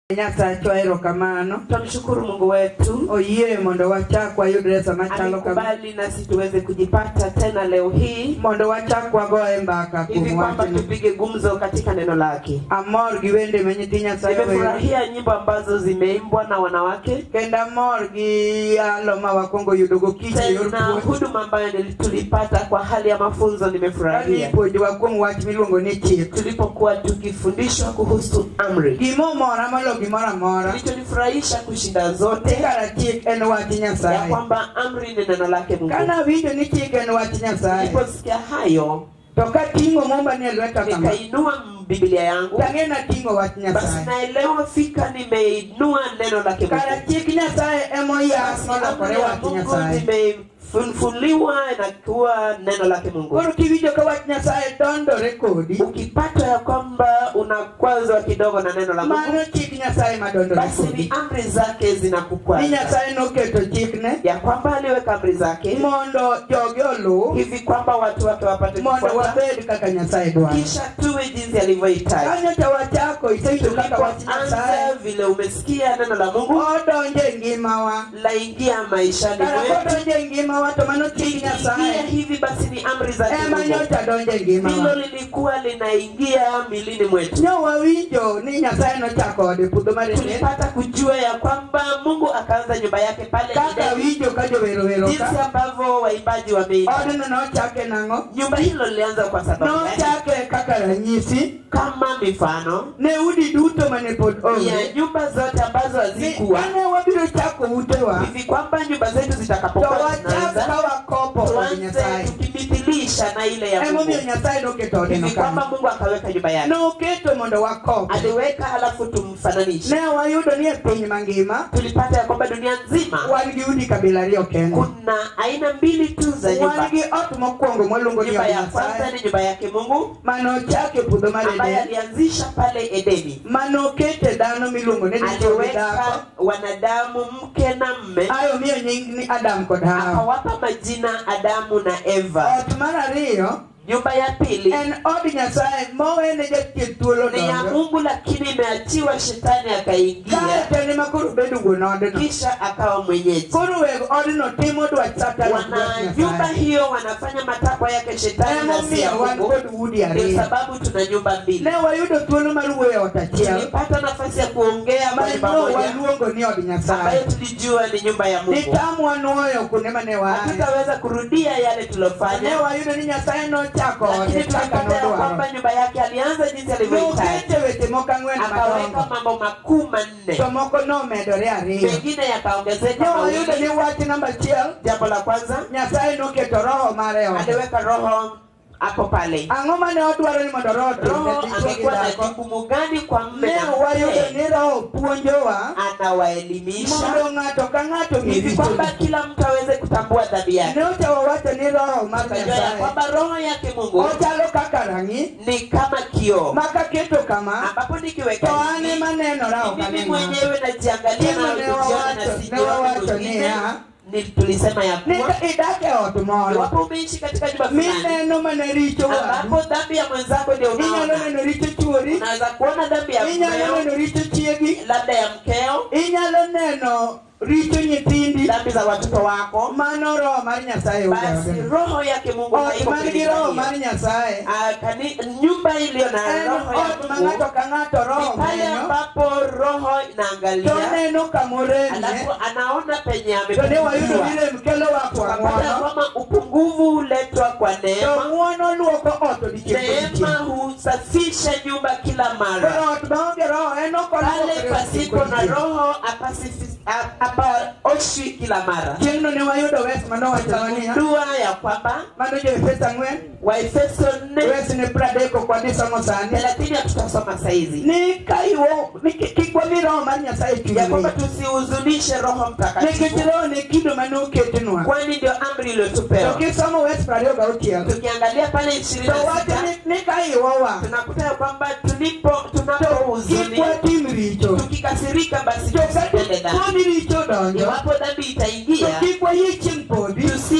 Nyasacho erokamano Tunamshukuru Mungu wetu oyie mondo wachak wayudre sama chalo kama amekubali nasi tuweze kujipata tena leo hii mondo wachak wagoye mbaka hivi kuom kwamba wachno tupige gumzo katika neno lake. amor gi wende ma nyithi Nyasaye wero Nimefurahia nyimbo ambazo zimeimbwa na wanawake kendo amor gi yalo ma wakwongo yudogo kich e yor tena puonj huduma ambayo nili- tulipata kwa hali ya mafunzo kani nimefurahia ipuonjowa kuom wach miluongo ni chik tulipokuwa tukifundishwa kuhusu amri. gimomora molo gimoro amora Kilichonifurahisha kushinda zote kara chik en wach ya Nyasaye kwamba amri ni neno lake Mungu. kanawinjo ni chik en wach Nyasaye Niliposikia hayo to kating'o momba ni e lweta kama nikainua Biblia yangu tang'e nating'o wach basi Nyasaye naelewa fika nimeinua neno lake kara Mungu. chik Nyasaye emoyas Basi molokore amri ya wach Mungu Nyasaye zimefunuliwa na kuwa neno lake Mungu. koro kiwinjo ka wach Nyasaye dondore kodi Ukipata ya kwamba unakwazwa kidogo na neno la Mungu, mano chik Nyasaye madondore basi ni kodi amri zake ni zinakukwaza, Nyasaye noketo chikne ya kwamba aliweka amri zake mondo joge oluw hivi kwamba watu wake wapate mondo kufuata, wabed kaka Nyasaye dwaro kisha tuwe jinsi alivyohitaji. kanyo to wachako isewinjo kaka wach Nyasaye Tulipoanza vile umesikia neno la Mungu odonjo e ngimawa laingia maishani kara mwetu, kodonjo e ngimawa to mano chik ikiingia Nyasaye hivi basi ni amri zake ema Mungu. nyocha donjo e hilo ngimawa lilikuwa linaingia milini mwetu. nyo wawinjo ni Nyasaye nochako ode puodho mar Eden Tulipata kujua ya kwamba Mungu akaanza nyumba yake pale kaka Edeni, winjo ka jowerowero jinsi ka ambavyo waimbaji wameimba. odno nochake nang'o Nyumba hilo lilianza kwa sababu gani? nochake kaka ranyisi Kama mifano ne udi duto mane pod onge ya nyumba zote ambazo Ni- hazikuwa kane wabiro chako utewa hivi kwamba nyumba zetu to zitakapokuwa wachak zinaanza ka wakopo od tuanze Nyasaye tukimithiliisha na ile ya emomiyo Mungu, Nyasaye noketo odeno hivi kwamba kanyo Mungu akaweka nyumba yake, noketo mondo wakop aliweka halafu tumfananishe. ne wayudo ni e piny mangima Tulipata ya kwamba dunia nzima wan gi udi kabila ariyo kende kuna aina mbili tu za nyumba. wan gi ot mokwongo mwaluongo ni Nyumba od ya kwanza Nyasaye ni nyumba yake Mungu manochake puodho mar ambaye Eden alianzisha pale Edeni, manokete dhano miluongo ni dichwo gi dhako aliweka wanadamu mke na mme, ayo miyo nying ni Adam kod Hawa akawapa majina Adamu na Eva. ot mar ariyo Nyumba ya pili en od Nyasaye mowene jathieth thuolo ni ya donjo Mungu, lakini imeachiwa shetani kae akaingia, tene ma koro bedo wuon odno kisha akawa mwenyeji. koro weg odno timo dwach Satan ok Wana dwach nyumba Nyasaye hiyo wanafanya matakwa yake shetani na si ya emomiyo wan Mungu. kod udi Ndio ariyo sababu tuna nyumba mbili. ne wayudo thuolo mar wuoyo e ot achiel Tulipata nafasi ya kuongea kwa nyumba manyo moja waluongo ni od ambayo Nyasaye tulijua ni nyumba ya Mungu. nitamwa nuoyo kuonde mane waaye Hatutaweza kurudia yale ne tulofanya, wayudo ni Nyasaye nochako ode lakini kaka tulipata ya nodwaro kwamba nyumba yake alianza jinsi alivyohitaji, nokete weche moko ang'wen akaweka madongo mambo makuu manne, to moko nomedore ariyo mengine yakaongezeka ne wayudo ni mawili. wach namba achiel Jambo la kwanza, Nyasaye noketo roho mare e ode aliweka roho hapo pale. ang'o mane odwaro ni mondo roho Roho otimne dichwo gi angekuwa na dhako jukumu gani kwa mme ne na wayudo mke? ni roho puonjowa Anawaelimisha mondo ng'ato ka ng'ato ng'e hivi kwamba richone kila mtu aweze kutambua dhambi yake. ne ochawa wacho ni roho mar Tukajua ya Nyasaye kwamba roho yake Mungu ochalo kaka rang'i ni kama kioo ma kaketo kama ambapo to nikiweka an hivi ema nenora ok mimi anena mwenyewe najiangalia Tena na ne kujiona wawacho- na ne sijioni wawacho mwingine. niya, Ni tulisema ya ni kuwa ka idak e ot moro iwapo umeishi katika nyumba fulani mineno mana richo wadu ambapo dhambi ya mwenzako ndio inyalo unaona, neno richo chuori unaweza kuona dhambi ya inyalo mmeo, neno richo chiegi labda ya mkeo, inyalo neno richo nyithindi dhambi za watoto wako, mano roho mar nyasaye basi ogaoge roho yake Mungu ot haiko man gi kwenye roho hiyo. mar nyasaye Ah, kani- nyumba iliyo na en roho ya ot ma Mungu ng'ato ka ng'ato roho ni pale menyo ambapo roho to inaangalia neno kamorenye alafu anaona penye to ne wayudo amepungukiwa. ni rem kelo wa kwa Tukapata ng'wono kwamba upungufu huletwa kwa to neema. ng'wono luoko ot odiochieng' Neema kodiochieng' husafisha nyumba kila mara. koro ot maonge roho en ok Pale oluokore pasipo na odiochieng' roho apasifi- a- hapaoshwi kila mara. chieng'no ne wayudo wes manowachonwa niya Dua ya kwamba mano jo efeso ang'wen Waefeso nne wes ne pradeko kwa nisomo sani thelathini hatutasoma saizi ni ka iwo ni ki- kik wami roho mar nyasaye ya kwamba chunywa tusihuzunishe Roho nikech Mtakatifu, roho ne kido manoketnwa kwani ndio amri to iliyotupewa. kisomo wes prariyo gauchiel Tukiangalia pale ishirini to na wacho sita ni- ni ka iwowa tunakuta ya kwamba tulipo to kik tunapohuzuni watim richo tukikasirika basi to tusitende ka dhambi tuoni richo donjo iwapo dhambi to itaingia kik wayie chieng' podi tusije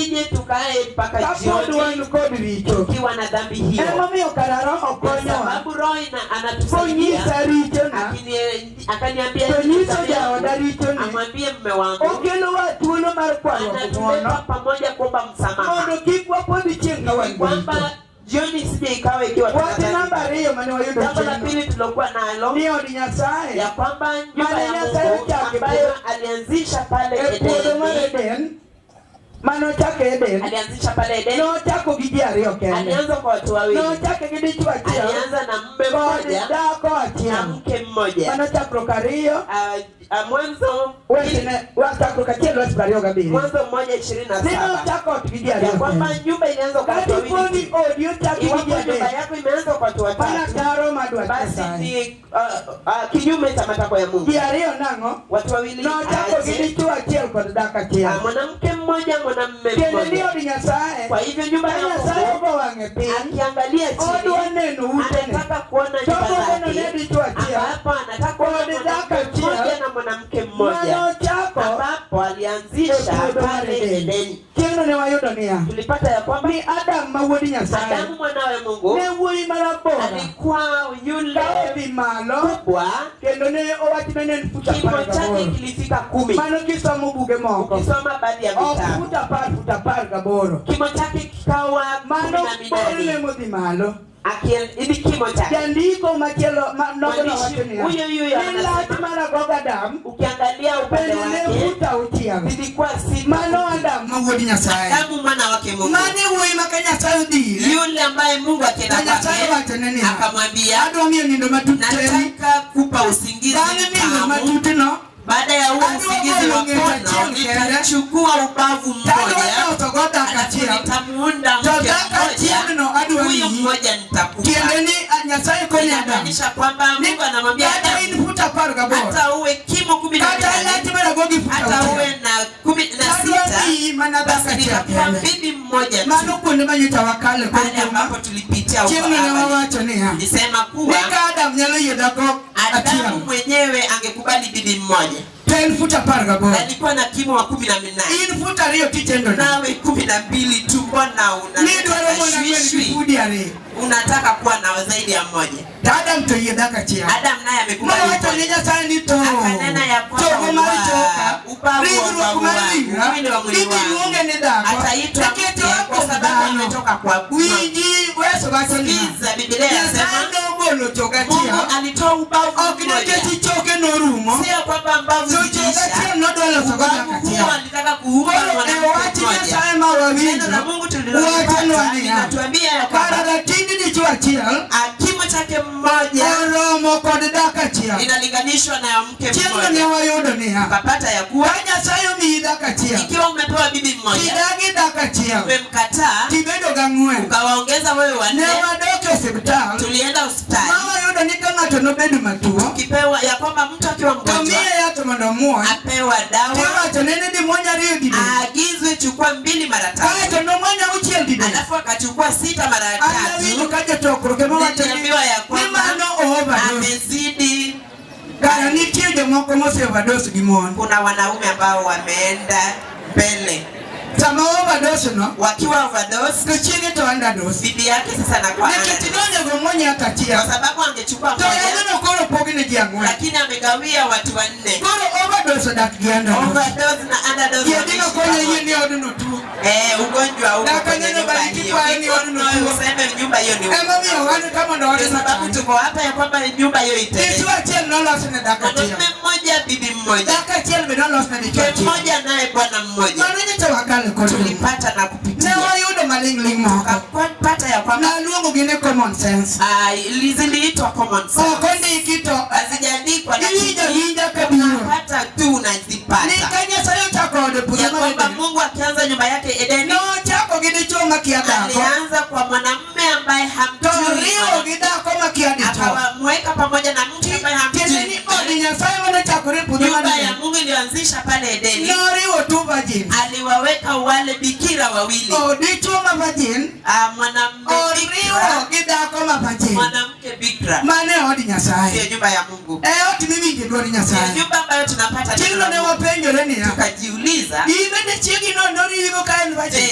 tukae mpaka kapod jioni wan kod richo tukiwa na dhambi hiyo emomiyo kara roho kwa konyowa sababu roho ina- anatusaidia konyisa richona Akini- akaniambia to nyiso nisamehe, jaoda richoni amwambie mme wangu okelowa thuolo mar kwayo anatuleta ng'uono pamoja kuomba msamaha mondo kik wapodh chieng' ka wan gi richo kwamba jioni sije ikawa ikiwa wach tunadhani. namba ariyo mane wayudo jambo la chieng'no pili tulokuwa nalo ni od nyasaye ya kwamba nyumba Maana ya Nyasaye Mungu ochako ambayo alianzisha pale e puodho mar Edeni eden manochako eden alianzisha pale Edeni nochako gi ji ariyo kende alianza kwa watu wawili nochake gi dichwo achiel alianza na mme kod mmoja dhako na achiel mke mmoja manochakruok ariyo Ah, ah, mwanzo wechene wachakruok achiel wach prariyo gabiriyo mwanzo mmoja ishirini na saba ninochako ot gi ji ya ariyo kwamba kende nyumba ilianza kwa watu katiponi wawili tu. odi ochaki gi iwapo ji nyumba adek yako imeanza kwa watu mana watatu daro madwach basi nyasaye ni ah, ah, kinyume cha matakwa ya Mungu ji ariyo nang'o watu wawili nochako gi aje dichwo achiel kod dhako achiel Ah, mwanamke mmoja mwanamme kendo ni mmoja od nyasaye kwa hivyo nyumba ka ya nyasaye Mungu ogo wang'e piny akiangalia odwa chini neno utene anataka kuona nyumba togogono ne zake dichwo achiel ambapo anataka kuona Kodi mwanamke dhako achiel. mmoja na mwanamke mmoja manochako ambapo alianzisha e puodho mar pale Eden. Edeni chieng'no ne wayudo niya tulipata ya kwamba ni adam ma wuod nyasaye Adamu mwanawe Mungu ne wuoyi marabora alikuwa yule ka odhi malo kubwa kendo ne owachne ne en fut kimo apar chake gaboro kilifika kumi mano kisomo buge moko ukisoma baadhi ya ok vitabu fut apar fut apar gaboro kimo chake kikawa kumi mano na borne minane modhi malo Akien- ili kimo chake jandiko machielo ma- nogo Mwandishi nowacho niya huyo huyo ni anasema- lach mar agogo adam ukiangalia upande bende ne wake fut auchiel zilikuwa sita mano adam ma wuod nyasaye Adamu mwana wake Mungu mane wuoyi ma ka nyasaye odhire yule ambaye Mungu akienda Na Nyasaye kwake wachone niya, akamwambia adwa miyo nindo matut teni nataka kupa usingizi bang'e nindo mtamu matutno baada ya huo Adwa usingizi golo wa ng'et kono achiel kende. nitachukua ubavu tadwa mmoja losogo dak alafu achiel nitamuunda To mke dak achielno mmoja adwa huyo miyi. mmoja nitakupa tiende ni ah, nyasaye konyo adam inamaanisha kwamba Mungu anamwambia kata Adamu in fut apar gaboro hata uwe kimo kumi na kata minane lach marago gi fut hata uwe auchiel na kumi na adwa sita miyi mana dak basi achiel nitakupa kende bibi mmoja tu mano kuonde ma nyocha wakale pale ambapo kod tulipitia huko chieng'no ne awali. wawacho niya nilisema ni kuwa ka adam nyalo yie dhako Adamu achiel mwenyewe angekubali bibi mmoja to en fut apar gaboro alikuwa na kimo wa kumi na minane in fut ariyo tichendo na nawe kumi na mbili tu mbona ni dwaro unataka mondo ang'wen gi shwishwi fudi ariyo unataka kuwa na zaidi ya mmoja to adam to yie dak achiel adam naye amekubali nowacho ni mmoja nyasaye ni to akanena ya kwamba chogo mar choka ubavu wa ringruok ubavu mar wangu, ringra mwili wa mwili ibiro wangu. luonge ni dhako ataitwa nikech mke oa kwa kuom sababu dhano ametoka kwa winji weso wacho niya Sikiza, Biblia nyasaye inasema nogolo chogo Mungu achiel alitoa ubavu ok mmoja nikech choke norumo sio kwamba mbavu so chogo ziliisha achiel nodwa loso go dak ubavu huo achiel alitaka kuumba koro e mwanamke wach mmoja nyasaye ma neno la wawinjo Mungu wachonwa tulilopata niya linatuambia ya kara kwamba ratindi dichwo achiel ah, kimo chake mmoja oromo kod dak achiel inalinganishwa na ya mke chieng'no ne mmoja wayudo niya ukapata ya kuwa ka nyasaye omiyi dak achiel ikiwa umepewa bibi mmoja tidagi dak achiel umemkataa tibedo gang'wen ukawaongeza wewe ne wanne wadok e osiptal tulienda hospitali ma wayudo ni ka ng'ato nobedo matuo ukipewa ya kwamba mtu akiwa to mgonjwa miye yath mondo omuony apewa dawa tiwacho nene di muony ariyo didek aagizwe chukua mbili mara tatu kaeto nomuony auchiel didek alafu akachukua sita mara anawinjo tatu ka jotokruok ema wacho ni niliambiwa ya ni kwamba mano overdose amezidi kara nitie jomoko mose overdose gi mon kuna wanaume ambao wameenda mbele sama overdose no wakiwa overdose to chiege to underdose bibi yake sasa anakuwa nikech underdose. nonego muony hata kwa achiel sababu angechukua to moja yadhno koro pogne ji ang'wen lakini amegawia watu wanne koro overdose odak gi underdose overdose na underdose yedhino wanaishi konyo yie pamoja. ni odno tuo Eh, ugonjwa uko Daka kwenye neno nyumba bariki hiyo. kwayo ni watu Ugonjwa nutuo. useme nyumba hiyo ni emomiyo wan ka mondo kwa odno sababu changi tuko hapa ya kwamba nyumba hiyo itendeke. dichwo achiel nolos ne dak achiel Mwanamume mmoja bibi mmoja dak achiel be nolos ne dichwo mke achiel mmoja naye bwana mmoja mano nyocha wakale kod rum. tulipata na ne kupitia wayudo maling'ling' moko tukapata ya kwamba naluongo gi ne common sense ah, ili- ziliitwa common ok sense ondiki to hazijaandikwa iwinjo lakini winja kabiro unapata tu ni unazipata ka nyasaye ochako ode puodho ya mar kwamba Eden, Mungu akianza nyumba yake Edeni nochako gi dichwo makia dhako alianza kwa mwanamume ambaye to hamjui riwo gi dhako makia dichwo akawamweka pamoja na mke ambaye tiende ni hamjui od nyasaye manochakore e puodho mar nyumba ya Eden, Mungu iliyoanzisha pale Edeni noriwo two virgins aliwaweka wale bikira wawili o dichwo ma virgin Ah, mwanamume oriwo bikira gi dhako ma virgin mwanamke bikira mane od ndiyo nyasaye nyumba ya Mungu e ot miwinje dwor ndiyo nyasaye nyumba ambayo tunapata neno chieng'no la ne Mungu. wapenjore niya tukajiuliza in bende chiegi no noriwo ka en virgin je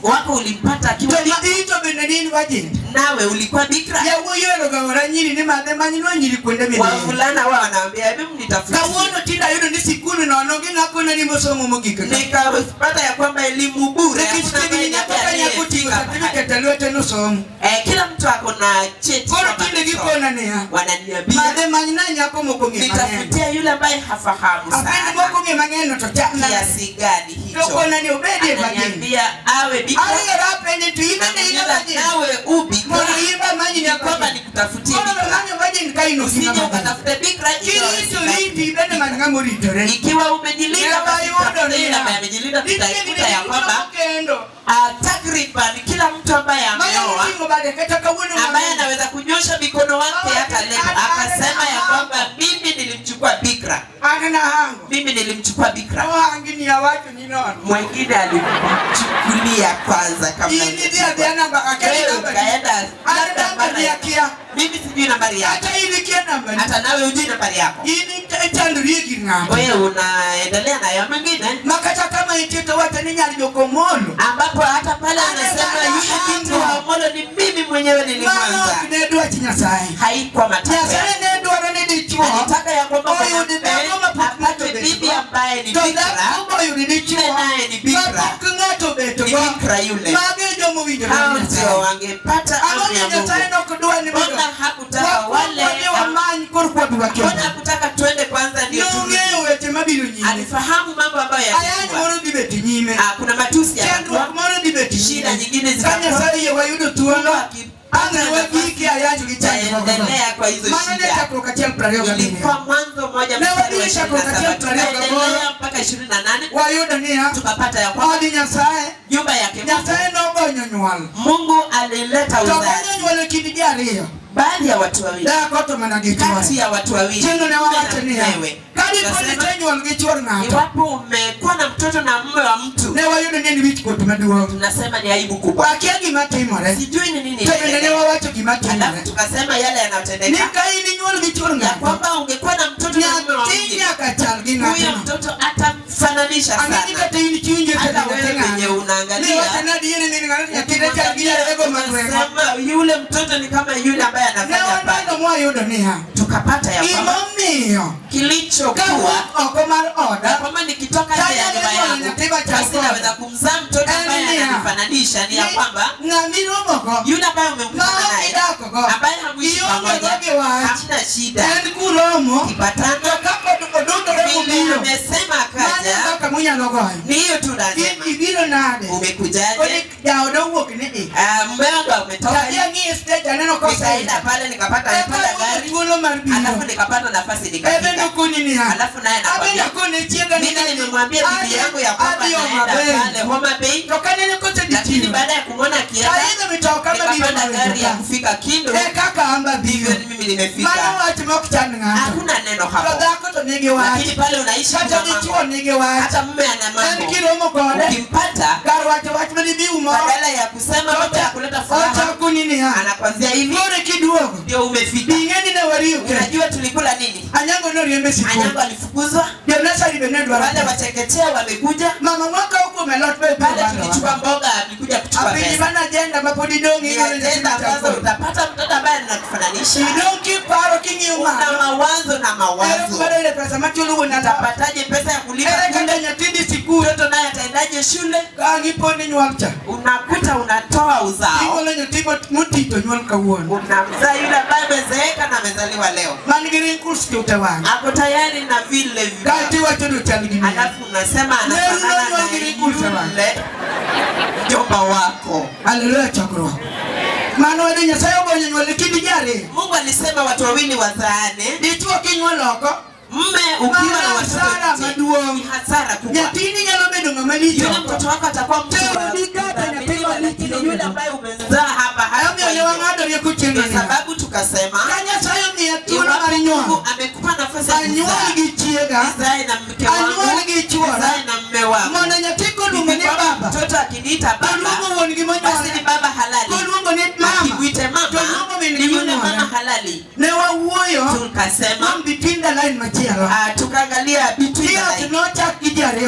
wako ulimpata to akiwa bikra ma ito bende ni in virgin nawe ulikuwa bikra yawuoyi oheroga ora nyiri ni madhe manyinwa nyiri kuonde midhiye wavulana wao wanaambia hebu mnitafutie kawuono tinde ayudo ni sikul nono ging'akona ni mosomo mogik ka nikapata ya kwamba elimu bure nikech hakuna chiegni ambaye nyako ka nyako oting'o aliyefika mahali. certificate e lwete nosomo Eh, kila mtu ako na cheti koro kwamba tinde amesoma. gikona niya wananiambia madhe manyna nyako moko ng'e mang'eny nitafutia yule ambaye hafahamu apendi sana moko ng'e mang'eny no to chapna kiasi gani to hicho kona ni obedie virgin ananiambia awe bikra ariyo rapenje to ibende ina Ananiuliza, virgin nawe ubikra mondo imba manyi ni kwamba nyako nikutafutie koro bikra manyo virgin ka in usije okima ukatafute bikra ikiwa kirito usibaki. riti ibende man ng'ama oritore ikiwa umejilinda Nyaka basi yudo tafute yule niya. ambaye amejilinda Nitie tutaikuta ya gini kwamba duto kendo ah, takriban kila mtu ambaye manyalo ameoa ting'o bade kata kawuono ambaye mang'eny. anaweza kunyosha mikono wake hata leo akasema ya kwamba mimi nilimchukua bikra an nahango mimi nilimchukua bikra ohangi ni awacho ni nono mwengine alimchukulia kwanza kabla in idhi adhiya namba akeli Wewe namba ukaenda an labda namba mara ni ya- akia mimi sijui nambari yako kata in ikia namba ni hata nawe hujui nambari yako in ichandori e gir ng'ato wewe unaendelea nayo mwingine ma kata kama itie to wacho ni nyar joko molo ambapo hata pale anasema yule binti wa Omolo ni mimi mwenyewe mano nilimwanza ok ne dwach nyasaye haikuwa matakwa nyasaye yake. ne dwaro ni dichuo alitaka ya kwamba oyudi mwanamume dhako mapok ng'ato apate bibi obeto ambaye ni to bikra dhako moyudi dichuo Yule naye ni bikra. mapok ng'ato obeto ni go bikra yule mage joma owinjore hao gi ndio nyasaye wangepata ang'o amri ya ni nyasaye Mungu nok dwa ni mbona hakutaka wale wakwani wamany kor kwadwa mbona kendo hakutaka tuende kwanza ndio turudi nong'eyo weche mabiro nyime alifahamu mambo ambayo ayany yalikuwa moro dhi bet nyime Ah, kuna matusi chandruok yatakuwa moro dhi bet shida nyime nyingine ka zitakuwa nyasaye yie wayudo thuolo ang' wagiki ayany gi chandruok taendelea kwa hizo mano ne shida chakruok achiel prariyo gabiriyo ilikuwa mwanzo moja Ne mstari wa wadhi ishirini na chakruok saba achiel prariyo gaboro. tukaendelea mpaka ishirini na nane wayudo niya tukapata ya kwamba odi nyasaye nyumba yake Mungu, nyasaye nogonyo nywal Mungu alileta to gonyo uzazi nywal e kind ji ariyo baadhi ya watu wawili dhako to mana gi kati chwore ya watu wawili kendo ne mume na wawacho niya mkewe. kadiponi Tukasema, te nywol gi chwor ng'ato iwapo umekuwa na mtoto na mume wa mtu ne wayudo ni en wich kuot maduong' tunasema ni aibu kubwa wakia gima timore sijui ni nini to bende ne inaendelea. wawacho gima alafu timore tukasema yale ni yanayotendeka ka in inyuol gi chwor ya ng'ato kwamba ungekuwa na mtoto na mume wa nyathi mwingine nyaka chal gi huyo ng'atno mtoto atamfananisha ang'eni sana kata in chiwinjo hata tediwote wewe wenye ng'ano ni unaangalia wachana adieri ni ng'ato nyathine chal gi yarego magweng'o unasema yule mtoto ni kama yule ambaye ne anafanya waneno mbali mwayudo niya tukapata ya kwamba gimomiyo kilichokuwa kawuok oko mar na oda kwamba nikitoka nje ya nyumba yangu basi naweza kumzaa mtoto ambaye Enea. ananifananisha ni ya kwamba ng'ami romogo yule ambaye umemkutana ma naye idakogo ambaye hamuishi ionge pamoja go gi wach hamna shida en kuromo to kipatana ka odudore vile mobiro amesema mano akaja kaka munyalo goyo ni hiyo tu in lazima ibiro nade umekujaje kodi jaoda owuok ni i Ah, mume wangu umetoka kadhi ang'i stage aneno nikaenda kosaida pale nikapata amepanda eka gari thuolo mar alafu biro nikapata nafasi ebe nikafika nokoni niya alafu naye abe nakwambia nakone chiega ni mimi nimemwambia bibi yangu ya kwamba adhi naenda Homa pale Bay Homa Bay to kanene kose lakini ditino baada ya kumwona akienda kaidho mitoka mabiro nikapanda gari ya mawetoka kufika Kindu e kaka amba ndivyo biro mimi nimefika mano wach mok chand ng'ato hakuna neno to hapo dhako to nigi wach lakini pale unaishi kata kuna dichuo mambo nigi wach hata mume ana en mambo kiromo kode ukimpata kar wacho wach manibi umoro badala ya kusema mambo ya kuleta furaha ochakoni niya anakwambia hivi kore kiduogo ndio umefika bing'eni ne wariuke unajua tulikula nini anyango noriembe sikul anyango alifukuzwa jonasari be ne dwaro wale wachekechea wamekuja mama mwaka huko melot be pale tulichukua mboga alikuja kuchukua apinyi pesa mana ajenda mapod idong' ni igolo ajenda ambazo nyathi utapata mtoto ambaye anakufananisha idong' kiparo king'iyo una malo mawazo na ero mawazo kumaro ile pesa machulo wuon ata utapataje pesa ya kulipa ere kaka kule nyathindi sikul mtoto naye ataendaje shule ka gipondi nyuol cha unakuta unatoa uzao igolo nyathi moti to nyuol kawuono unamzaa yule ambaye amezeeka na amezaliwa leo man gi wrinkles tute wang'e ako tayari na vile vile kaeti iwacho ni ochal gi mia alafu unasema Leo anafanana unajua na ngirikuta bana. yule mjomba wako haleluya chokruok mano wede nyasaye ogonyo nyuol e kind ji ariyo mungu alisema watu wawili wazaane dichuo kinyuol oko mme ukiwa na Mara watoto hasara nje, maduong'. ni hasara kubwa nyathini nyalo bedo ng'ama lich yule oko mtoto wako atakuwa mtu Teo wa ni kata nyathi kuaminiwa, malich lakini no yule bedo. ambaye umemzaa hapa omiyo hatakuwa ne hivyo. wang'ado rieko chieng'o ndio niya sababu tukasema ka nyasaye omiya thuolo iwapo mar Mungu nyuol amekupa nafasi ya anyuol kuzaa gi chiega nizae na mke anyuol wangu gi chuora nizae na mme wangu mondo nyathi koluongo ni Ni kwamba baba mtoto akiniita baba toluongo wuon gi basi ni monyuole baba halali koluongo ni mama akikuite mama toluongo min ni gi yule mama monyuole halali ne wawuoyo tukasema mam between the line machielo ah, tukaangalia between the iot line nochak gi ji ariyo ya kende kwamba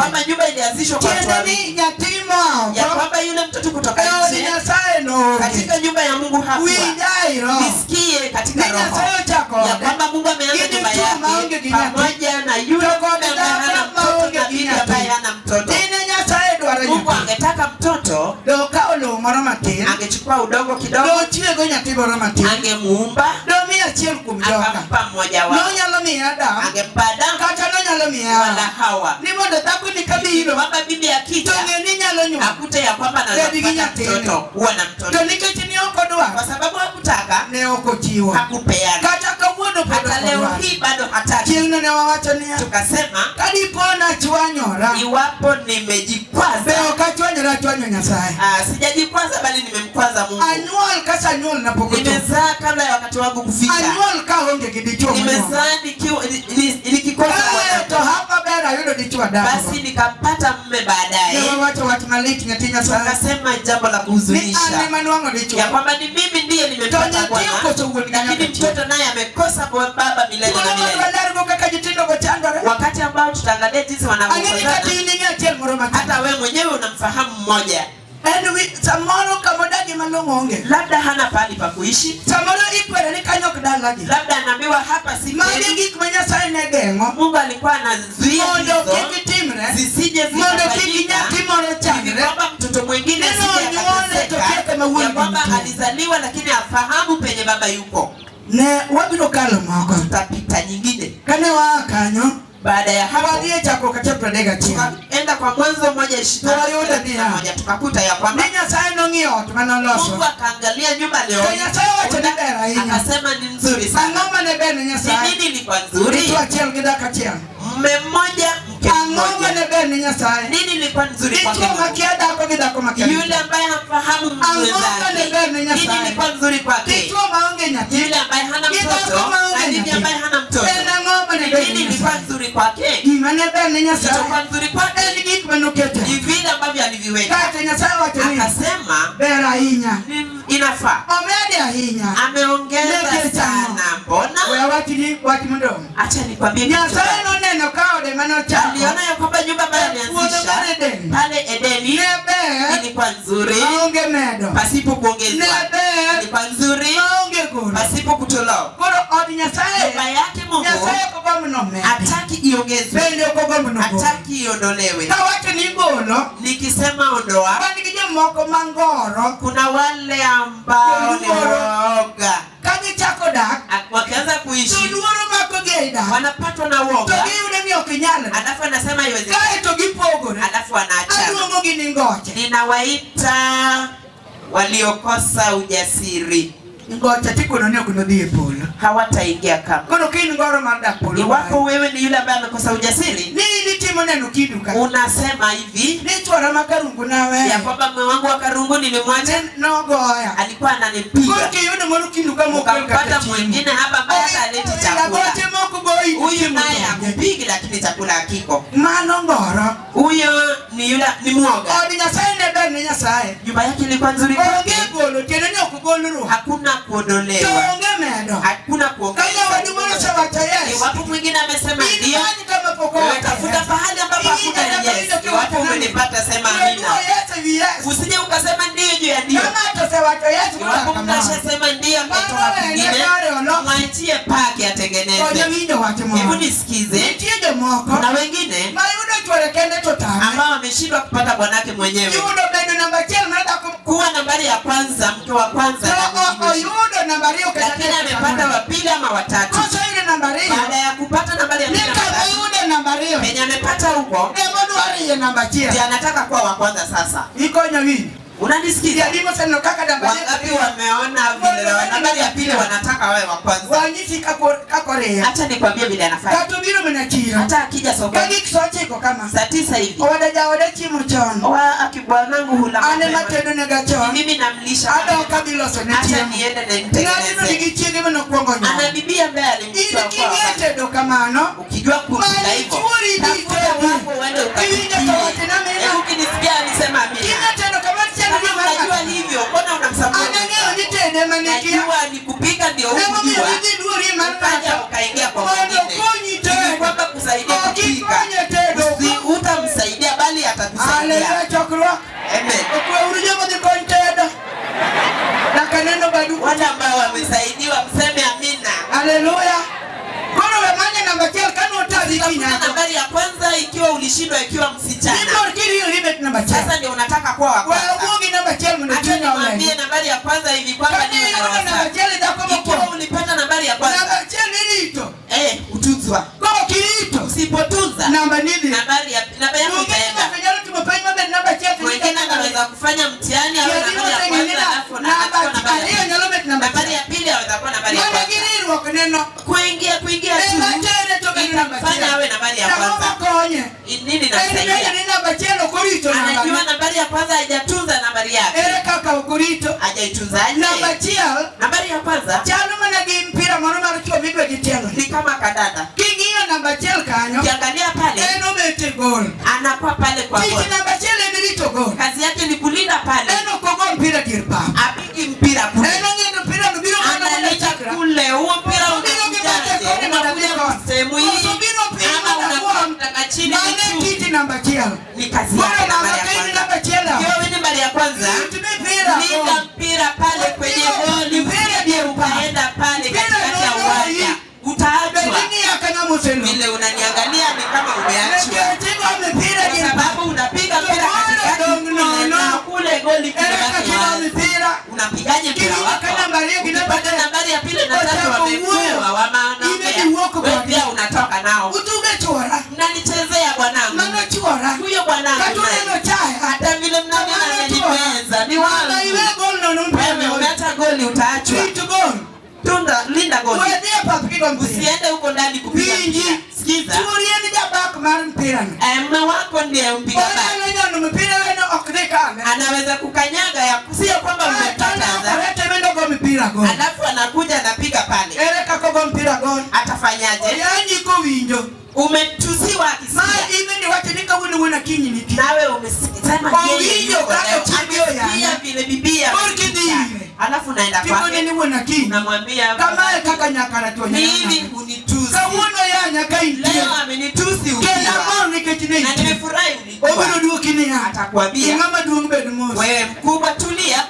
kwamba nyumba ilianzishwa kwa watu tiende wawili ni nyathi moko ya kwamba yule mtoto kutoka e od nje nyasaye noonge katika nyumba ya mungu hakuwa winjai roho nisikie katika ni roho nyasaye ochako ya ode kwamba mungu ameanza Gini nyumba mtu maonge yake gi nyathi. pamoja na yule Togo mume ambaye hana dada mtoto maonge na gi bibi nyathi. ambaye hana mtoto dine nyasaye dwaro mungu nyathi angetaka mtoto do okawo lowo moro matin angechukua udongo do kidogo ochiego nyathi moro matin angemuumba do miyo achiel kuom joka akampa mmoja wao nonyalo miye adam angempa Adamu kata nonyalo miye wala hawa Hawa ni mondo dhakoni ili kabiro kwamba bibi akija to ng'e ni nyalo nyuol akute ya kwamba anaweza Bedi gi kupata nyathini. mtoto kuwa na mtoto to nikech ni ok odwar kwa sababu hakutaka ne ok ochiwo hakupeana kata kawuono pod hata ok leo odwar hii bado hataki chieng'no ne wawacho niya tukasema kadipo nachwanyora iwapo be nimejikwaza ok achwanyora achwanyo nyasaye ah, sijajikwaza bali nimemkwaza mungu anyuol kasanyuol napok ochopo nimezaa kabla ya wakati wangu kufika anyuol kaonge gi dichuo monyuol nimezaa nikiwa- ni- ni- nikikosa Eh, to mwanamke. hapa ber ayudo dichuo adako basi nikampata mme baadaye ne wawacho wach malich nyathi nyasaye tukasema jambo la ni an kuhuzunisha ema nwang'o dichuo ya kwamba ni mimi ndiye To nimempata nyathi bwana okoso wuon gi lakini nyaka chieng'. mtoto naye amekosa kwa baba milele na Thuolo milele madwalargo kaka nyithindo go chandore wakati ambao tutaangalia jinsi ang'eni kati wanavyokosana in ing'e achiel moro matin hata we mwenyewe unamfahamu mmoja en wi samoro kamodagi malong'o onge labda hana pahali pa kuishi samoro ikwere ni kanyo ok dalagi labda anaambiwa hapa si magi kweli. gik ma nyasaye ne geng'o mungu alikuwa anazuia mondo hizo kik timre zisije mondo kik zikafanyika nyathi moro hivi chandre kwamba mtoto mwingine Neno asije nyuole to akateseka, kiete mawuoyi ya kwamba nitie. alizaliwa lakini afahamu penye baba yuko ne wabiro kalo moko tutapita nyingine kane waa kanyo baada ya hapo wadhi e chakruok achiel pradek achiel tukaenda kwa mwanzo moja ishirini na Tuwayuda thelathini na nia. moja tukakuta ya kwamba ni nyasaye nong'iyo ot manoloso mungu akaangalia nyumba leo To Nyasaye wacho ni ber ahinya. akasema ni nzuri sana ang'o mane ber ne ni nyasaye nini ilikuwa nzuri dichuo achiel gi dak achiel mme mmoja mke ang'o mmoja mane ber ne nyasaye nini ilikuwa nzuri kwake dichuo Mungu? makia dhako gi dhako makia yule ambaye hamfahamu Ang'o mane ber ne mwenzake Nyasaye? nini ilikuwa nzuri kwake dichuo maonge nyathi yule ambaye hana Gi mtoto dhako maonge na bibi nyathi. ambaye hana mtoto en ang'o mane ber nini ne ilikuwa nyasaye nzuri kwake gima ne ber ne nyasaye kilichokuwa nzuri kwake en gik manokete ni vile ambavyo aliviweka kata nyasaye wacho ni akasema ber ahinya ni inafaa omede ahinya ameongeza Leke sana we mbona awachni wach modong' acha nikwambie kitu nyasaye fulani. noneno ka ode manochako aliona ya kwamba nyumba ambayo Puodho alianzisha mar Eden. pale edeni ne ber ilikuwa nzuri maonge medo pasipo ne kuongezwa ber ilikuwa nzuri maonge golo pasipo kutolewa koro od nyasaye nyumba yake mungu nyasaye okogomb nomedi hataki iongezwe bende okogomb nogolo hataki iondolewe kawacho ni golo nikisema ondoa wan gi jomoko mangoro kuna wale ambao ni woga ka gichako dak wakianza to kuishi luoro makogi ei dak wanapatwa na to woga giyudo ni ok nyalre alafu anasema iwezekani kae to gipogore alafu wanaachana aluongogi ni ngoche ninawaita waliokosa ujasiri ngoche tikono ni ok nodhi e polo hawataingia kama koro ka in ngoro mar dak polo iwapo wewe ni yule ambaye amekosa ujasiri ni nitimo neno kiduka unasema hivi ni chwora ma karungu nawe ya kwamba mume wangu wa karungu nilimwacha nogoya alikuwa koro ananipiga kiyudo moro kiduka ukampata mwingine hapa ambaye hata aleti chakula mokogoche moko goyi huyu naye akupigi lakini chakula hakiko mano ngoro huyo ni yule ni mwoga od nyasaye ne ber ne nyasaye nyumba yake ilikuwa nzuri kwake onge golo tiende ni ok gol ruok hakuna to kuondolewa onge medo hakuna ka nyawadu moro kuongeza osewacho yes iwapo mwingine amesema ndio inani kama pok wewe owacho tafuta yes. pahali ambapo hakuna yes iwapo umenipata sema Wewe amina yes ewi yes usije ukasema ndio juu ya ndio ka ng'ato osewacho yes iwapo kaka mnashasema ndio ametoka kwingine mwachie pake konyo atengeneze winjo wach hebu moro nisikize nitie jomoko kuna wengine mayudo chwore kende to tame ambao wameshindwa kupata bwanake mwenyewe yudo bedo namba achiel mar dhako kuwa nambari ya kwanza mke wa kwanza to na o- mwingine. oyudo namba ariyo kata lakini amepata wa pili ama watatu kosoyudo namba ariyo baada ya kupata nambari ya ni pili na kama watatu yudo namba ariyo penye amepata huko emodwariye namba achiel ndio anataka kuwa wa kwanza sasa ikonyo winjo unanisikiza jadimo seneno kaka namba wangapi wameona vile wa nambari ya pili wanataka wawe wa kwanza wanyisi kakoriyo hacha nikwambie vile anafanya kata obiro mana chiro hata akija ka sokoni gik so ochiko kama saa tisa hivi owada jaoda chiemo chon wa akibwanangu hula ane mapema. matedonega chon mimi namlisha adok kadhi loso ne hata chiemo niende na ng'atino nimtengeneze nigi chiege manokwongo ana nyuol bibia ambaye in alimchukua kwa king'e wakati tedo kamano ukijua kupika Mali hivyo churi di tafuta tebu. wako uende Kiwinja ukapikie kawache na mimi. hebu ukinisikia alisema amina king'e tedo kamano chieng' kama unajua hivyo mbona unamsapoti anang'eyo ni tede manikia najua ni kupika ndio nemomiyo hukujua idhi luori mar ukaja ng'ato ukaingia kwa mondo mwingine konyi ili tedo kwamba kusaidia Ok kupika ikonye tedo Usi- utamsaidia ulishindwa ikiwa msichana Nimor kiri limit number sasa achiel. ndio unataka kuwa wa Wewe kwanza wuogi namba achiel mondo acha chunya nikwambie oleny. nambari ya kwanza hivi kwamba Kani niwe na iyudo roho namba safi. achiel dhako ikiwa mokwongo. ulipata nambari ya Namba kwanza achiel irito. eh utunzwa Kok irito. usipotunza Namba nidhi. nambari ya namba yako Onge ni itaenda ng'ato nyalo timo penj maber namba achiel to mwingine namba anaweza kufanya mtihani awe nambari ya kwanza alafu na- namba anakuwa nambari ya ariyo pili. nyalo bet namba nambari achiel. ya pili aweza kuwa nambari ya Mana kwanza gi riwruok neno. kuingia kuingia tu Ema tere to bedo namba itamfanya achiel. awe nambari ya Tang'o kwanza makonye. I- nini En bende namsaidia ni namba achiel ok orito anajua namba. nambari ya kwanza hajatunza nambari yake Ere kaka ok orito. hajaitunzaje Namba achiel nambari ya kwanza chalo mana gi mpira moro mar chwo midwa gi tielo. ni kama kadada King'iyo namba achiel kanyo, ukiangalia pale en obet e gol. anakuwa pale kwa Tich gol namba achiel en rito gol. kazi yake ni kulinda pale En ok ogo mpira dier pap. apigi mpira kule En ong'eyo mpira no biro mana mana analeta chakra. kule huo mpira Usubiri ukipata kone unakujaje madabi unakuja kon. sehemu hii Usubiri upime ama unakuwa madabuon. mtaka chini Mane ni tu tich namba achiel. ni kazi Bora yake namba nambari ya kini kwanza namba achiel. hiyo wewe nambari ya kwanza Rit mipira. linda mpira pale kwenye goli usije ukaenda pale katikati ya uwanja utaachwa Bedini akana museno. vile unaniangalia ni kama umeachwa Nekechiko mipira kwa dier pap. sababu unapiga mpira katikati kule na kule goli Ere kimebaki kakina wazi mipira. unapigaje mpira Kiwika wako nambari ya kina ukipata bade. nambari ya pili na tatu Ochako wamekuwa wuoyo. wamaanaongea Imedi wuoko wewe kwa pia unatoka nao Utuge chwora. mnanichezea bwanangu Mano chwora. huyo bwanangu Katu naye. neno chaya. hata vile mnaniona amenimeza ni Mama iwe wangu gol nono mpira. wewe umeacha goli utaachwa Rito gol. tunda linda goli Wedhie pap kigo mpira. usiende huko ndani kupiga Winji. mpira sikiza Churie ni jabak mar mpira no. Eh, mume wako ndiye mpiga bali Onyalo nyono mpira weno ok dhi kame. anaweza kukanyaga ya sio kwamba umekataza Orete wendo go mpira gol. alafu anakuja anapiga pale Ere kako go mpira gol. atafanyaje Oyanyi kowinjo. umetusiwa Ma akisikia ibe ni wacho ni kawuono wuon akinyi nitie. nawe umesema Kwa yeye winjo yuko kaka leo. chibio ya. Amesikia vile bibia Bor amesikia. kidhire. alafu naenda Tiponi kwake ni wuon akinyi. unamwambia Kamae kaka nyakara to mimi nyanya. hunitusi Kawuono ya nyaka intie. leo amenitusi Kenda ukiwa mor nikech ne na intie. nimefurahi Obiro ulikuwa duoki niya. atakwambia Ing'ama duong' bed mos. wewe mkubwa tulia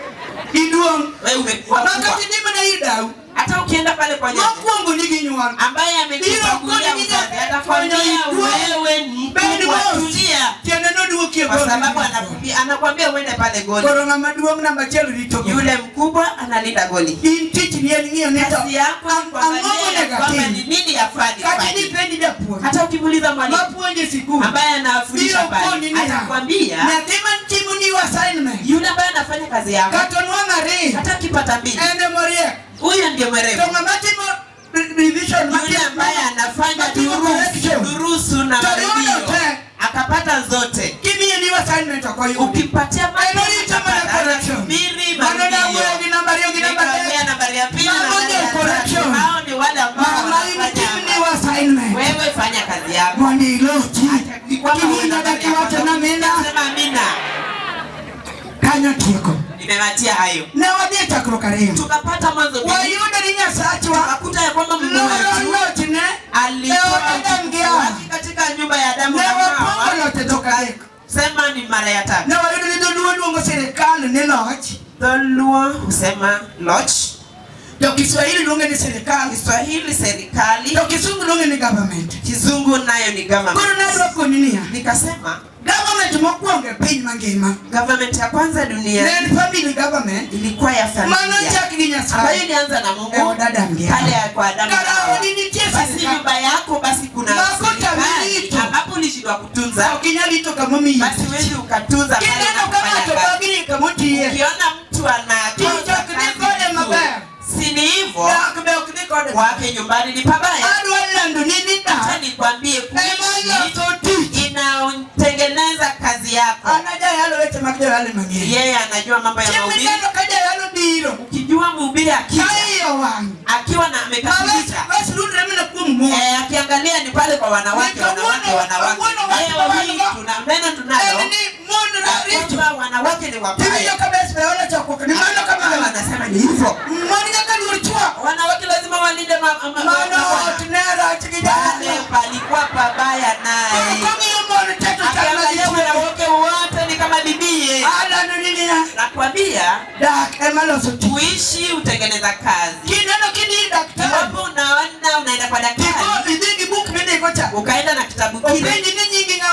Iduong'. wewe umekuwa mkubwa Makati ni mana ir dau. hata ukienda pale kwa nyanya Mokwongo nigi nyuol. ambaye amekuchagulia uzazi atakwambia wewe ni mkubwa tulia Tiende noduoki e kwa gol. sababu anakwambia anakwambia uende pale goli Koro ng'ama duong' namba achiel rito gol. yule mkubwa analinda goli In tich ni en ng'iyo ni to kazi yako ni ang- ang'o kuangalia monego kwamba ni atim. nini yafaa Kata nifanye. nipenji japuonj. hata ukimuuliza mwalimu Mapuonje sikul. ambaye anafundisha Biro pale koni niya. atakwambia Nyathi mantimo ni assignment. yule ambaye anafanya kazi yako Kata onwang' ariyo. hata akipata mbili En emoriek. huyo ndio To mwerevu ng'ama timo re- revision yule matimo- ambaye anafanya matimo durusu correction. durusu na To yudo maredio te. akapata zote Kimiye ni assignment ok oyudi. ukipatia En orito mana correction. mbili Mano marudio nawuoyo gi namba ariyo gi namba Nikamwambia adek. nambari ya pili na Mama nambari ya ndio correction. tatu. Hao ni wale ambao Mama wanafanya imitimo ni assignment. wewe fanya kazi yako Mondo ilochi. Kwamba uwe Kiwinjo nambari ya dakiwacho kwanza. na mina. Sema amina Kanyo tieko. nimewatia hayo Ne wadhi e chakruok ariyo. tukapata mwanzo mbili. Wayudo ni Nyasachwa tukakuta ya kwamba Mungu loro wetu lochne alitoa e od Adam gi Hawa. utukufu katika nyumba ya Adamu Ne na wapongo Hawa loch e dhok adek. sema ni mara ya tatu Ne wayudo ni dholuo luongo sirikal ni loch. Dholuo husema loch To Kiswahili luonge ni sirikal. Kiswahili serikali To Kisungu luonge ni government. Kizungu nayo ni Koro government nadwa koni niya. nikasema Government mokwongo e piny mangima. government ya kwanza Ne dunia en family government. ilikuwa ya Mano familia chak gi ambayo Nyasaye. ilianza na E Mungu od Adam gi pale Hawa. ya kwa Adamu na Kara Hawa. odi nitie basi sirikal. nyumba yako basi kuna Mako serikali tamirito. ambapo ulishindwa kutunza Ok inyal rito kamomiyi. basi huwezi ukatunza pale Kineno ka unapofanya ng'ato kazi. bagni kamotiye. ukiona mtu Tich ok dhi kode maber. anakosa si ni hivyo Dak be ok dhi kode. kwake nyumbani ni pabaya Adwa lando ni ni acha dak. nikwambie Ema kuishi loso tich. inatengeneza kazi yako An ajayalo weche mag joyalo mang'eny. yeye anajua mambo ya Chieng' mahubiri mineno ka jayalo biro. ukijua mhubiri akija Ka iye owang'. akiwa na amekasirika Basi rudre mana kuom mon. Eh, akiangalia ni pale kwa wanawake Ni kawuono- wanawake wanawake kawuono watu leo hii wanawake. tuna neno tunalo En ni mon ya richo. kwamba wanawake ni Tiwinjo wabaya ka bes be ona chokruok ni mano kama kama wanasema ni hivyo Mon nyaka luor chwo. wanawake lazima walinde ma- ma- ma- Mano mabwana. ot ne rach gi pale jalo. palikuwa pabaya naye Kong'iyo mon teto chal ma akiangalia gichwo. wanawake wote ni kama bibie Alano ni niya. nakwambia Dak ema loso tich. kuishi utengeneza kazi Kineno kini daktari. iwapo unaona unaenda kwa daktari Tiko idhi gi buk mindiko cha. ukaenda na kitabu kile Openji ni nyingi ng'a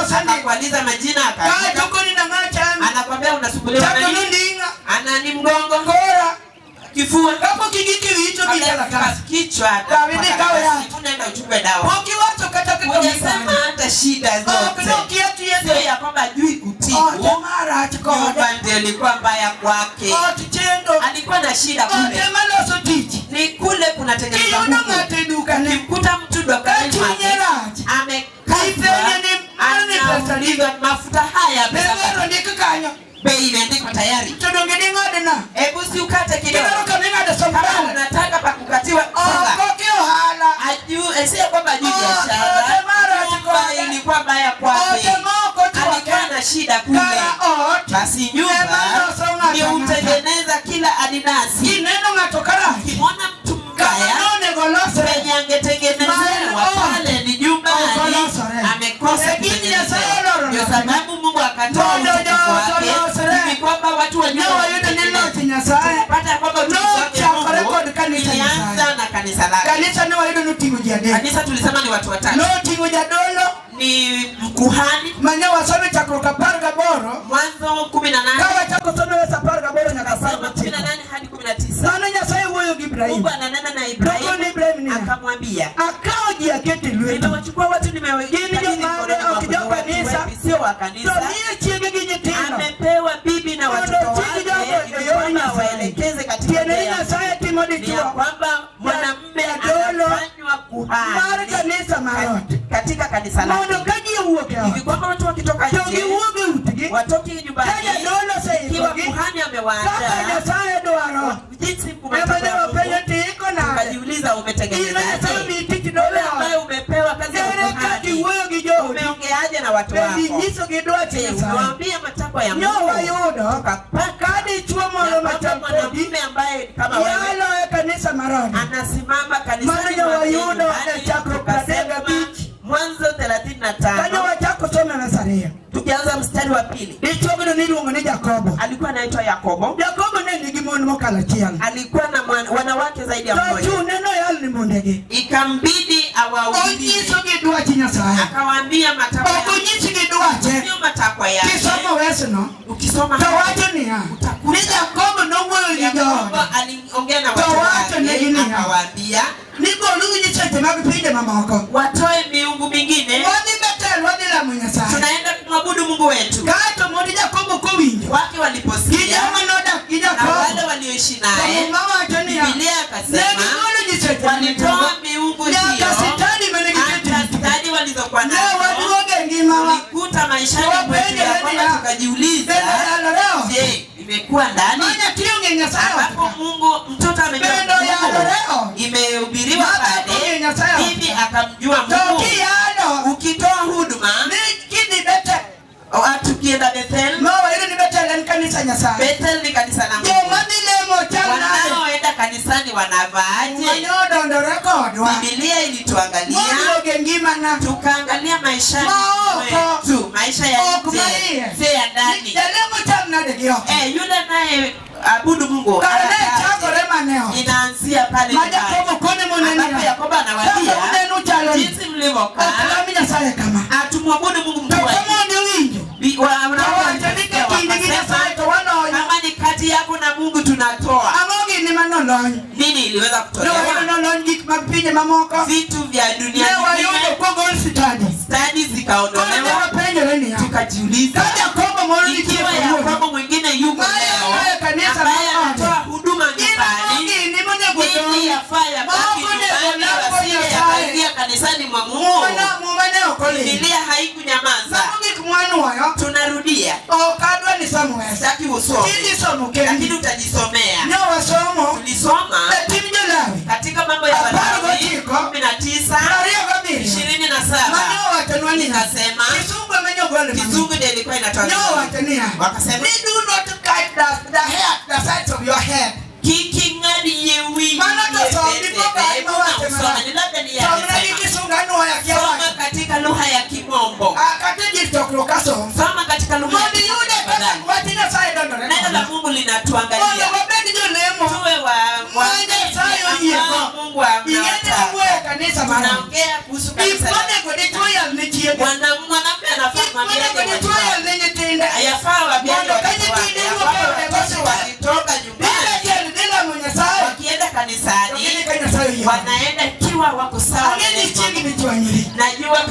sani akakualiza majina ka akaandika chokoni na ng'achami anakwambia unasumbuliwa na chako nini nunding'a ana ni mgongo kora kifua kapo kigiki wicho Kabla ya gikaratasi kichwa David, kawe ya. tunaenda uchukue dawa pokiwacho kata hujasema kikamisana hata shida zote sio okinokiatiyete ya kwamba ajui kutibu otemarach kode nyumba ndio ilikuwa mbaya kwake ot chendo alikuwa na shida kule otemaloso tich ni kule kunatengeneza kiyudo Mungu ng'ato e dukane ukimkuta mtu dukani Kachunye mwake rach. amekazwa Ipenye ni- mane pesa anaulizwa mafuta haya pesa bewero ngapi? ndik kanyo bei imeandikwa tayari to donge ding'adena hebu si ukate kidogo kidaro kaming'ado kama sombana unataka pa kukatiwa songa oko ki ohala ajue sio kwamba ajui Oh, biashara ote mara nyumba chikoga. ilikuwa mbaya kwake ote moko alikuwa chwake na shida kule kara ot basi nyumba Ema loso ng'ato ndio ng'ato. hutengeneza kila adinasi kineno ng'ato karach ukimwona mtu mbaya kama nonego losre penye angetengenezewa Maana, pale ni nyumbani Okolosore. amekosa Lakini kutengenezewa Nyasaye oloro ndio nyasaye. sababu mungu akatoa Mondo utukufu wake olosore. hivi kwamba watu wajue ne wayudo ni loch nyasaye pata ya kwamba utukufu No, wake chakore Mungu kod kanisa ilianza Nyasaye. na kanisa lake kanisa ne wayudo noting'o ji adek kanisa tulisema ni watu watatu noting'o jadolo ni mkuhani mane wasome chakruok apar gaboro mwanzo kumi na ka nane wachako some wes apar gaboro nyaka apar Soma kumi na gochiko nane hadi kumi na tisa mano nyasaye wuoyo gi ibrahim mungu ananena na Nokone ibrahimu Ibrahim niya, akamwambia akawo ji akete lweti nimewachukua watu nimeweka Gin jomage, ok jo kanisa. sio wa to kanisa miye chiege gi nyithindo amepewa bibi na watoto Mondo chik wake jogo ili e yor kwamba Nyasaye. waelekeze katika tiende njia ni ya nyasaye timo ni ya dichuo kwamba mwanamume Jadolo anafanywa mar kuhani kanisa marot katika kanisa mondo lake ka ji owuok e hivi ot kwamba watu wakitoka to nje giwuog e utgi watoke ka nyumbani jadolo ikiwa oseikogi kuhani kaka amewaandaa nyasaye dwaro jinsi ema ne wapenjo kumatakwa tiiko nade ukajiuliza ino umetengenezaje nyasaye mi tich dolo wewe e ambaye ot umepewa kazi ya ere ka ukuhani iwuoyo gi joodi umeongeaje na watu bendi wako nyisogi dwach Je, nyasaye umewaambia matakwa ya nyo Mungu wayudo tukapata ka dichuo ya moro kwamba machal kodi mwanamume ambaye kama wewe yalo e kanisa marot anasimama Mano kanisani nyo mwake wayudo nyumbani, e chakruok pradek tukasema gabich. mwanzo thelathini na kane tano wachako some nasariya tukianza mstari wa pili dichuogno niluongo ni jakobo alikuwa anaitwa yakobo jakobo ne nigi mon mokalo achiel alikuwa na mwan- wanawake zaidi ya to mmoja chune noyal ni mondegi ikambidi awaulize onyisogi dwach nyasaye akawaambia matakwa ok ya onyisgi dwache sio matakwa yake kisomo wesno ukisoma to hapa, wacho niya utakuta ni jakobo nowuoyo gi Yakobo joode aliongea na To watu wacho negi wake niya. akawaambia ni golugi nyiseche mag pinje mamoko watoe miungu mingine wadhi betel wadhi lamo nyasaye tunaenda kumwabudu mungu wetu kaeto mondi jakobo kowinjo wake gi waliposikia joma nodak gi na wale jakobo walioishi naye Muma wacho niya bibilia ne akasema gigolo nyiseche walitoa miungu hiyo nyaka sitani mane hata giketi stadi walizokuwa ne nazo waduoge ngimawa tulikuta maishani Tuwapenye mwetu ya kwamba nini ya? tukajiuliza bende yaloreo je imekuwa ndani manya tiyo nyasaye ambapo otka mungu mtoto amejua Pendo ya mungu loreo. imehubiriwa Mama pale kumbe Nyasaye bibi otka. akamjua to mungu kiyalo ukitoa huduma ni kidhi betel watu kienda bethel mawayudo ni betel en kanisa nyasaye bethel ni kanisa la mungu joma dhi lemo chal nade wanaoenda kanisani wanavaaje manyodondore kodwa bibilia ilituangalia moduoge ngimana tukaangalia maishani Maoko. mwetu maisha ya Ok nje maiye. si ya ndani jalemo chal nade gi oko Eh, yule naye abudu mungu kare ne anataka- chakore maneo inaanzia pale ma nyumbani. jakobo kone ambapo monenia yakobo kaka anawaambia unenu chalo ni jinsi mlivyokaa okalami nyasaye kama atumwabudu mungu to mkuu wa kamondi winjo Bi- wa- wanawake Kawacho ni walisikia kakindi gi wakasema, nyasaye to wanonyo kama ni kati yako na mungu tunatoa ang'o gini manolony nini iliweza nowayudo kutolewa nolony gik mag pinje mamoko vitu vya dunia ne wayudo nyingine kogol sitadi stadi kane zikaondolewa wapenjore niya tukajiuliza ka jakobo moro nitie ikiwa kawuono yakobo mwingine yuko Maye leo anaye kanisa ambaye maone. anatoa huduma nyumbani gini monego nini yafaa yabaki Maoko nego nyumbani lako wasije Nyasaye. yakaingia kanisani mwa mungu muma ne okoli bibilia haikunyamaza samo gik mwanuoyo tunarudia ok adwa ni somo wes sitaki usome tiji somo lakini kendi utajisomea ne wasomo tulisoma e tim jolawi katika mambo ya Apar walawi gochiko. kumi na tisa ariyo gabiriyo ishirini na saba mane owachonwa niya ikasema kisungu amenyogole kizungu ndio ilikuwa ne inatoa owacho niya wakasema ni do not cut the, the hair the sides of your head kiking'adie wingi Mano to som, pete. ndipo ka Hebu ima wache na usome, mara. ni labda ni somna gi yamesema. kisungu anuoya soma kiawacho katika lugha ya kimombo kata jir chokruok asom soma katika lugha ya mondo iyude kimombo kaka tafadhali. wach nyasaye dondore neno la koda. mungu mondo linatuangalia wabed jolemo tuwe wa Ma Nyasaye oyiego. ambao mungu ing'eni anawataka owuoyo e kanisa mara tunaongea kuhusu kanisa la- ikonego dichuo yal ne chiege Mwana- mwanamke anafaa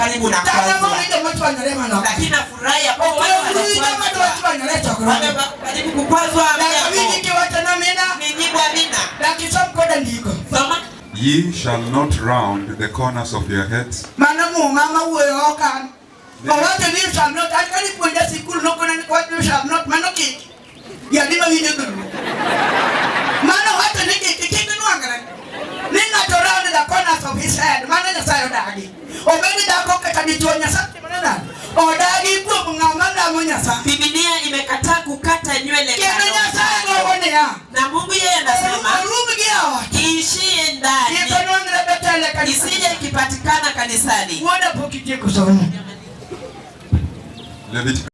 karibu na Tana kozwa mo ile mtu anarema na. lakini nafurahi hapo watu Kwa hiyo kama wanakwazwa watu wanaleta kwa. wame karibu kukwazwa Na hapo mimi kiwata na mina. nijibu amina Lakini sio koda ndiko. soma Ye shall not round the corners of your heads, Mana mu mama wuoyo okan. Owacho ni you shall not. Akali puonja sikul nokona ni kwa you shall not. Mano kik. Ya ni ma winjo dulu. Mano wacho ni kik kik nwangre. Ni ng'ato round the corners of his head. Mano Nyasaye odagi. Obedi dhako kata dichuo Nyasaye manana. Odagi kuom ng'ama lamo Nyasaye. Biblia imekataa kukata nywele Kendo kando Nyasaye kando. gogo niya. na Mungu yeye anasema Orum gi ot. iishie ndani Kiko nwangre betele kanisa. isije ikipatikana kanisani. Wuoda pok itieko somo. Leviticus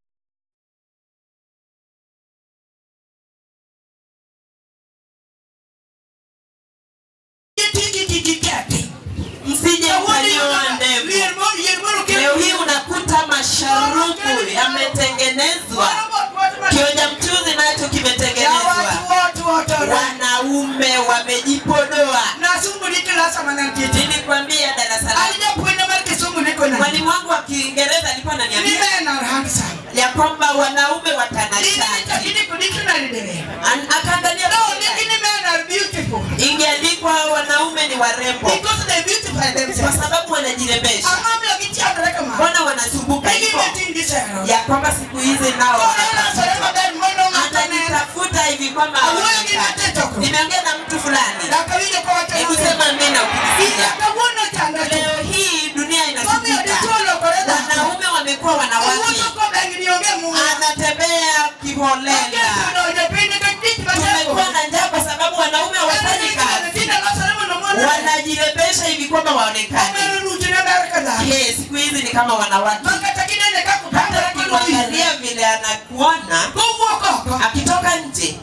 Tiki tiki kati. Msije mkanyoa ndevu. Leo hii unakuta masharubu yametengenezwa, kionja mchuzi nacho kimetengenezwa, wanaume wamejipodoa. Nilikwambia darasa la mwalimu wangu wa Kiingereza alikuwa ananiambia ya kwamba wanaume watanashati. An- Akaangalia Biblia. ingeandikwa wanaume ni warembo kwa sababu wanajirembesha. Mbona wanasumbuka hivyo? ya kwamba siku hizi nao wanatafuta. atanitafuta hivi kwamba haonekani. nimeongea na mtu fulani hebu sema amina ukisikia leo hii dunia inasumbuka wanaume wamekuwa wanawake anatembea kiholela tumekuwa na njaa kwa sababu wanaume hawafanyi kazi wanajirembesha hivi kwamba waonekane Ye, siku hizi ni kama wanawake hata ukimwangalia vile anakuona akitoka nje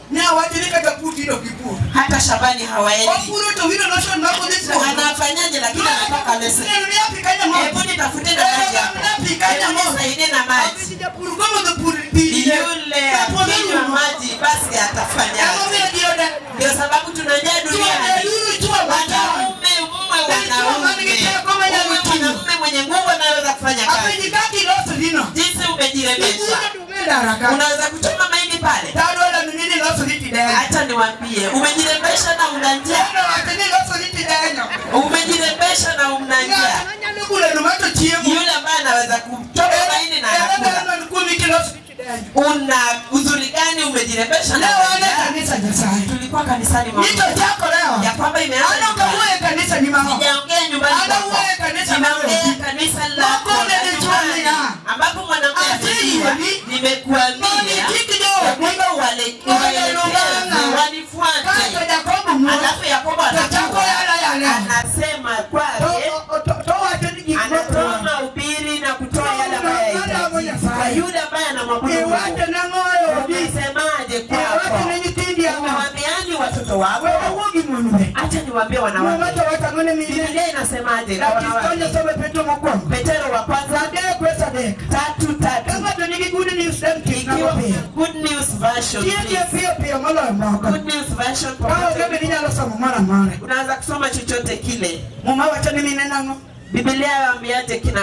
hata shambani hawaendi anafanyaje lakini anatoka lesa hebu nitafute na maji hapo hebu nisaidie na maji yule akinywa maji basi atafanyaje ndio sababu tunajaa duniani wanaume mume wanaume Uwe mwanamume mwenye nguvu anaweza kufanya kazi jinsi umejirembesha unaweza kuchoma mahindi pale hata niwambie umejirembesha na una njaa umejirembesha na una njaa yule ambaye anaweza kuchoma mahindi na anakula una uzuri gani umejirembesha na una njaa tulikuwa kanisani mwa Mungu. ya kwamba imeanza nyumbani. sijaongea nyumbani kwako. nimeongea kanisa lako la nyumbani ambapo mwanamke asifiwa nimekuambia ya kwamba uwale- uwaelekeze wanifuate alafu yakobo anatoka anasema kwake anatoa mahubiri na kutoa yale ambayo yahitajika kwa yule ambaye anamwabudu Mungu unasemaje kwako umewaambiani watoto wako acha niwaambie wanawake Biblia inasemaje kwa wanawake Petero wa kwanza tatu tatu ikiwa good news version please. good news version popote. unaweza kusoma chochote kile Biblia yaambiaje kina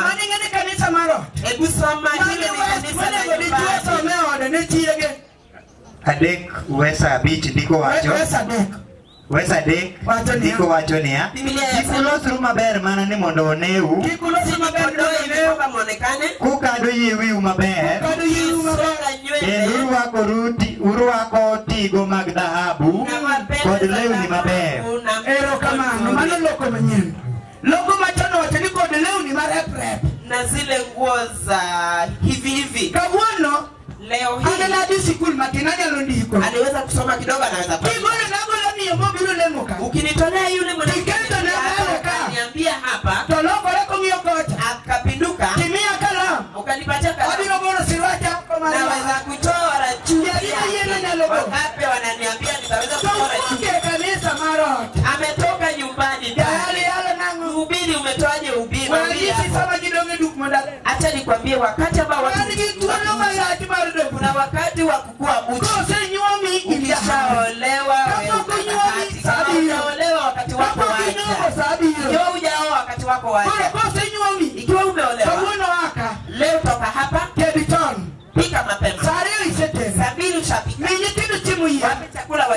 hebu soma hili ni kanisa la nyumbani adek wesa abich ndiko wacho wesa adek Wacho niya. ndiko wacho niya Biblia kik yasema ulosru maber mana ni mondo oneu msijikodoe ili kwamba mwonekane kukado yie wiu maber songa kendo nywele urwakoru ti- urwako tigo mag dhahabu na mapembe kod za lewni maber dhahabu na erokamano mano loko manyien loko machon wacho ni kod lewni marep-rep na zile nguo za hivi hivi kawuono leo ane hii nadhi sikul matin anyalo ndiko aliweza kusoma kidogo anaweza kigolo kuandika. nagolo miyo mobiro lemo ka ukinitolea yule mwanamke Iketo na mbele ka. niambia hapa to lokore kong'iyo kocha akapinduka timiya kalam ukanipatia kalamu abiro golo sirwacha naweza kuchora chupi Yeye yeye yake. nalo go. wangapi wananiambia nitaweza to kuchora chupi wuoke kanisa mar ot ametoka nyumbani jayali pale yalo nang'o mhubiri umetoaje ubiri Mwambie wanyisi hapo. sama gidonge duk modale acha nikwambie wakati ambao watu wan gi thuolo malach mar dok kuna wakati wa kukua uchi kosenyuomi ukishaolewa Kapok wewe unyuomi, wakati saa kama abiriyo. umeolewa wakati wako kapok inyuomo wacha sa abiriyo ikiwa hujaoa wakati wako koro wacha kosenyuomi ikiwa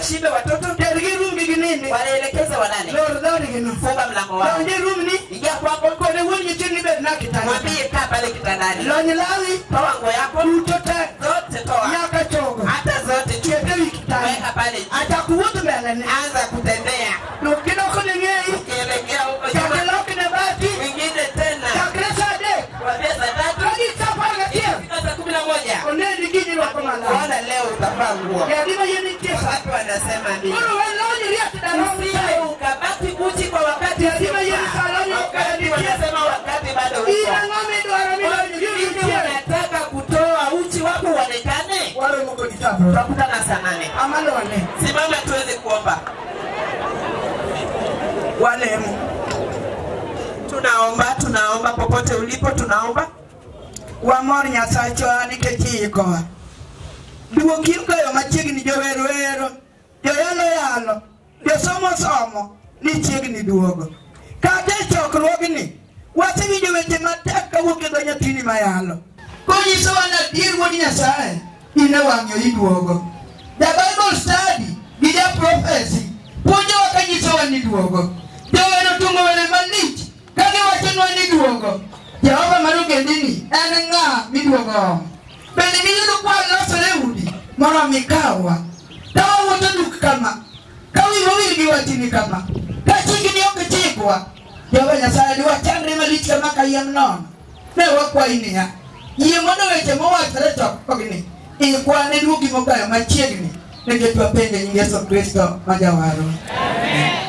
washibe watoto tergi rum gi ginindi wanaelekeza walale lor dhodi gino funga mlango wao donje rum ni ingia kwako kode wuon nyithind bed na kitanda mwambie kaa pale kitandani lony lawi toa nguo yako duto te zote toa nyaka chogo hata zote chete wi weka kitanda pale chini. atakuwuoth mbelene anza kutembea kinokone ng'eyi ukielekea huko chake nyuma lokne bati mwingine tena chakre sa adek kuanzia saa tatu kagik sa apar gachiel Ikifika saa kumi na moja oneni gini rwako malaw Bwana leo utavaa nguo yadima yie nitie sa watu wanasema nini koro we lony riek darom Usije ukabaki uchi kwa wakati Lazima yeye usiofaa. saloni wakati ukabaki. wanasema wakati bado in uko ang'o midwaro milony Mimi nitie unataka kutoa uchi wako uonekane waromo kod sabro tutakutana saa nane amalone simama tuweze kuomba walemo tunaomba tunaomba popote ulipo tunaomba wamor nyasachwa nikech iikowa duok in goyo machiegni jowero wero joyalo yalo josomo somo ni chiegni duogo kata e chokruogni wasewinjo weche matek kawuok e dho nyathini mayalo konyisowa ni adier wuod nyasaye in e wang'yo iduogo the bible study gi ja prophecy puonjowa ka nyisowa ni duogo jowero tungo were malich ka giwachonwa ni duogo jehova mar ogendini en ng'a miduogo omo bende niyudo kwa losore udi mondo mi kawa ka wawuotho duk kama ka wiwa wil gi wachni kama ka chikni ok chikwa jehova nyasaye diwachandre malich kama ka yiem nono ne wakwayi niya yie mondo weche mowachore chokogni ikwane duogi mokayo machiegni nikech wapende nying yesu kristo ma jawarwa